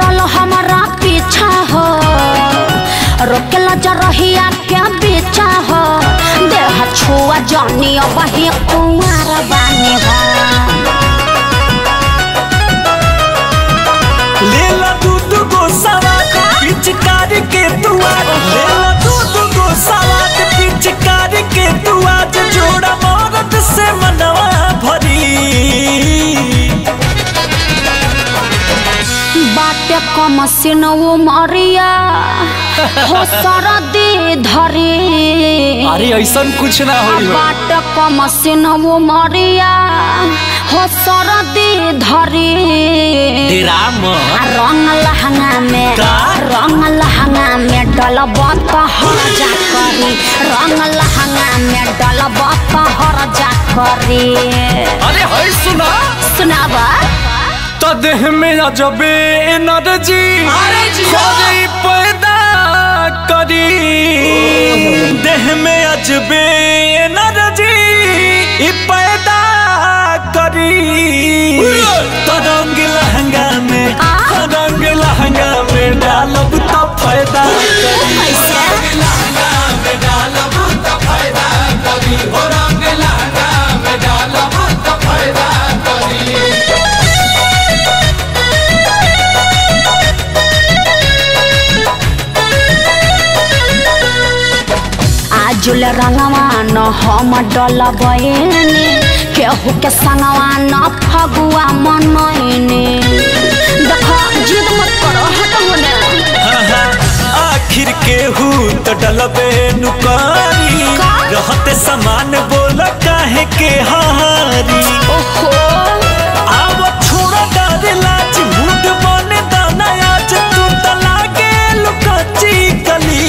पड़ल हमारा पीछा हो रोकेला जा रहिया के बीचा हो देह छुआ जानी वही कुमार बानी हो लेला दूध गो सवाद पिचकारी के तू आज लेला दूध गो सवाद पिचकारी के तू आज जोड़ा मौरत से मनवा भरी बाटे कम सिनवो मरिया हो सरदी धरी अरे ऐसा कुछ ना होई हो बाटे कम सिनवो मरिया हो सरदी धरी राम आ रंग लहंगा में का? रंग लहंगा में डलब हर जा करी रंग लहंगा में डलब हर जा करी अरे है सुना सुनावा तो देह में अजबे एनर्जी खोजी पैदा करी देह में अजबे एनर्जी ई पैदा करी तो रंग लहंगा में आ? रंग लहंगा में डालब तो फायदा करी कैसे लहंगा में डालब तो फायदा करी हो रंग लहंगा में डालब तो फायदा करी आजुल रंगवा न हम डलबैनी केहू के संगवा न फगुआ मनैनी देख जिद मत करो हट होने आखिर केहू तो डलबे नुकारी का? रहते समान बोल काहे के हारी ओहो आव छोड़ा डर लाज मूड बने दाना आज तू त लागे लुकची गली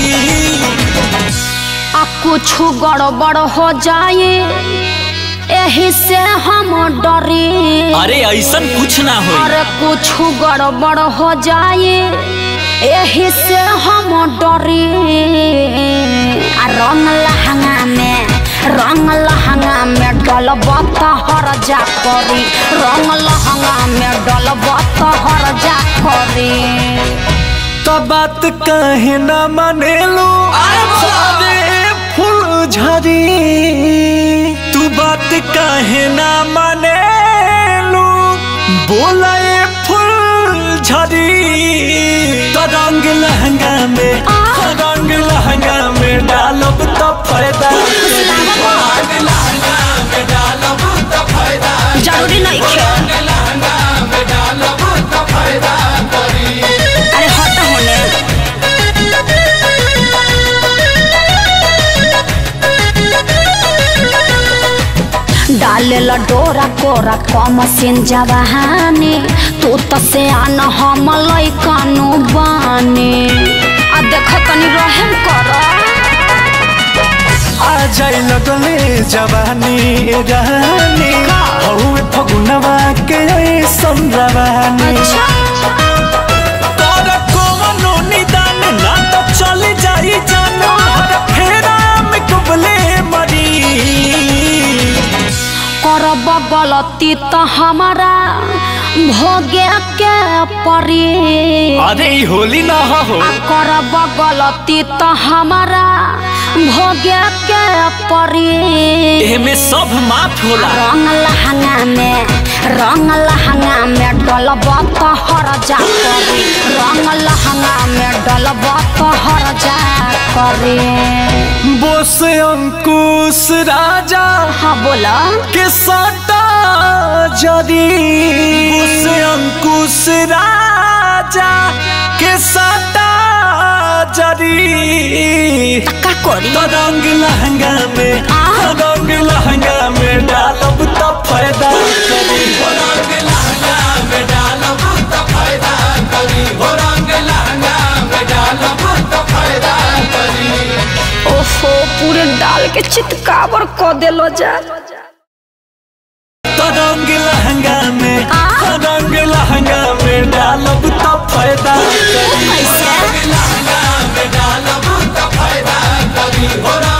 आ कुछ गड़बड़ हो जाए यही से हम डरी अरे ऐसन कुछ ना हो अरे कुछ गड़बड़ हो जाए यही से हम डरी आ रंग लहंगा में रंग लहंगा में डलब हर जा करी रंग लहंगा में डलब हर जा करी तो बात काहे ना मानेलू अरे फूल झरी तू बात काहे ना मानेलू बोला ये फूल झरी तो रंग लहंगा में आ? रंग लहंगा में डालब तो फायदा करी। रंग लहंगा में डालब तो फायदा जरूरी नहीं खे रंग लहंगा में डालब तो फायदा करी अरे हट होने डाले डोरा कोरा कम सिन जवानी तू तो से आन हम लैकनु बानी आ देख तनी रहम कर आ जाई लगले जवानी ए रानी हौवे फगुनवा के ऐसन रवानी अच्छा तोर कोनो निदान ना तो चली जाई जान हर फेरा में कुबले मरी करब गलती तो हमारा भोगे के परी अरे ई होली ना हो आ करब गलती तो हमारा भोगे के परी एमे सब माफ होला रंग लहंगा में रंग लहंगा में डलब तो हर जा करी रंग लहंगा में डलब तो हर जा करी बोस अंकुश राजा हाँ बोला के सटा जरी बोस अंकुश राजा के सटा जरी का करी तो रंग लहंगा में आ? रंग लहंगा में डालब तो फायदा करी हो रंग लहंगा में डालब तो फायदा करी हो रंग लहंगा में डालब तो फायदा करी ओहो पूरे डाल के चितकावर क देलो जा तो रंग लहंगा में आ? रंग लहंगा में डालब तो फायदा करी कैसे लहंगा में डालब तो फायदा करी हो